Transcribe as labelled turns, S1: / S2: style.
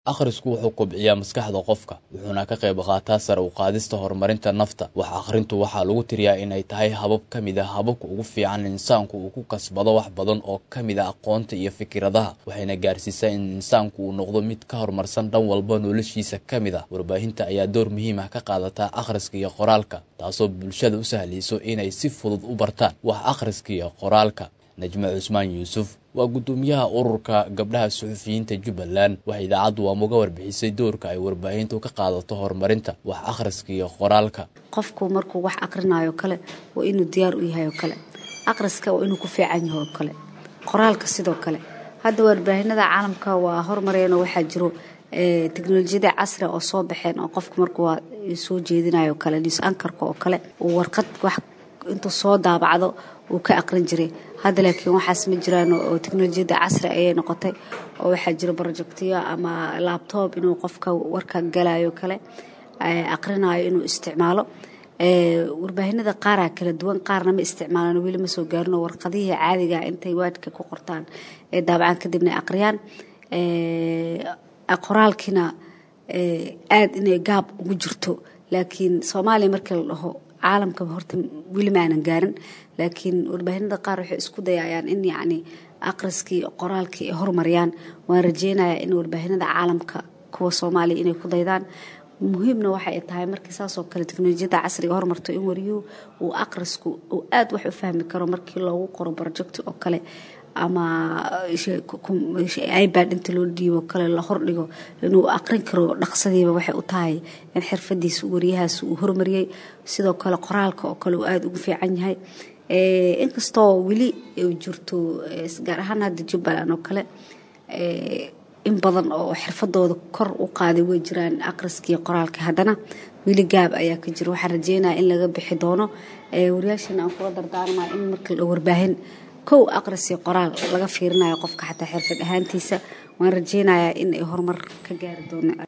S1: Akhrisku wuxuu kobciyaa maskaxda qofka, wuxuuna ka qayb qaataa sare u qaadista horumarinta nafta. Wax akhrintu waxaa lagu tiriyaa inay tahay habab ka mid ah hababka ugu fiican ee insaanku uu ku kasbado wax badan oo ka mid ah aqoonta iyo fikradaha, waxayna gaarsiisaa in insaanku uu noqdo mid ka horumarsan dhan walba noloshiisa ka mid ah. Warbaahinta ayaa door muhiim ah ka qaadata akhriska iyo qoraalka, taasoo bulshada u sahlaysa inay si fudud u bartaan wax akhriska iyo qoraalka. Najmo Cusmaan Yuusuf waa guddoomiyaha ururka gabdhaha suxufiyiinta Jubbaland. Waxay idaacaddu uga warbixisay doorka ay warbaahintu ka qaadato horumarinta wax akhriska iyo qoraalka.
S2: qofku markuu wax akhrinayo kale waa inuu diyaar u yahay oo kale akhriska waa inuu ku fiican yahay oo kale qoraalka sidoo kale hadda warbaahinada caalamka waa hormareen oo waxaa jiro teknolojiyada casri oo soo baxeen oo qofku markuu soo jeedinayo kale news ankarka oo kale uu warqad wax intuu soo daabacdo uu ka aqrin jiray hadda laakiin waxaas ma jiraan oo teknolojiyada casri ayay noqotay oo waxaa jiro projectiyo ama labtob inuu qofka warka galayo kale aqrinayo inuu isticmaalo warbaahinada qaaraa kala duwan qaarna ma isticmaalaan weli ma soo gaarin oo warqadihii caadiga intay waadhka ku qortaan ee daabacaan kadibna aqriyaan qoraalkiina aada inay gaab ugu jirto laakiin soomaaliya markii la dhaho caalamka horta weli maanan gaarin laakiin warbaahinada qaar waxay isku dayayaan in yacni akhriskii qoraalkii ay horumariyaan waan rajeynayaa in warbaahinada caalamka kuwa soomaaliya inay ku daydaan muhiimna waxay tahay markii saasoo kale teknolojiyada casriga hormarto in wariyuhu uu akhrisku uu aada wax u fahmi karo markii loogu qoro project oo kale ama ibad inta loo dhiibo kale la hordhigo inuu aqrin karo dhaqsadiiba waxay u tahay in xirfadiisa wariyahaas uu hormariyey sidoo kale qoraalka oo kale uu aada ugu fiican yahay inkastoo weli jirto gaar ahaan hadda jubbaland oo kale in badan oo xirfadooda kor u qaaday way jiraan akhriskii qoraalka haddana weli gaab ayaa ka jira waxaan rajeynaya in laga bixi doono wariyaashana aan kula dardaarmaa in marka la warbaahin kow akhrisii qoraal laga fiirinayo qofka xataa xirfad ahaantiisa waan rajeynayaa in ay horumar ka gaari doona